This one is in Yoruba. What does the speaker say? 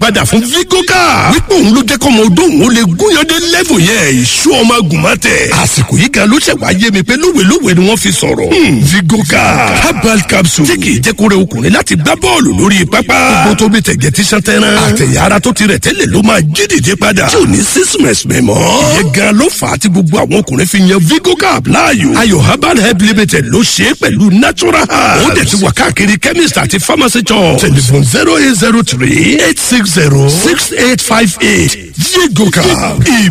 padà fún vigoka wípé òun ló jẹ́ kọ́mọ odó òun ó lè gúnyandé lẹ́fù yẹn ìṣú ọmọ agùnmọ́tẹ̀ àsìkò yìí gan ló ṣẹ̀ wá yé mi pé lówelówe ni wọ́n fi sọ̀rọ̀ vigoka herbal capsule tí kì í jẹ́ kó rẹ ọkùnrin láti gbá bọ́ọ̀lù lórí pápá gbogbo tó bí tẹ̀gẹ̀ tí sàn tẹ́rán àtẹ̀yà ara tó ti rẹ̀ tẹ́lẹ̀ ló máa jí dìde padà tí ò ní sísìmẹ̀sì mẹ́mọ́ ìyẹn gan ló fà á tí gbogbo àwọn ọkùnrin fi yan vigoka láàyò ayò herbal help limited ló ṣe é pẹ̀lú natural herbs ó dẹ̀ ti wà káàkiri chemist àti pharmacy shop telephone zero eight zero three eight six zero six eight five eight vigoka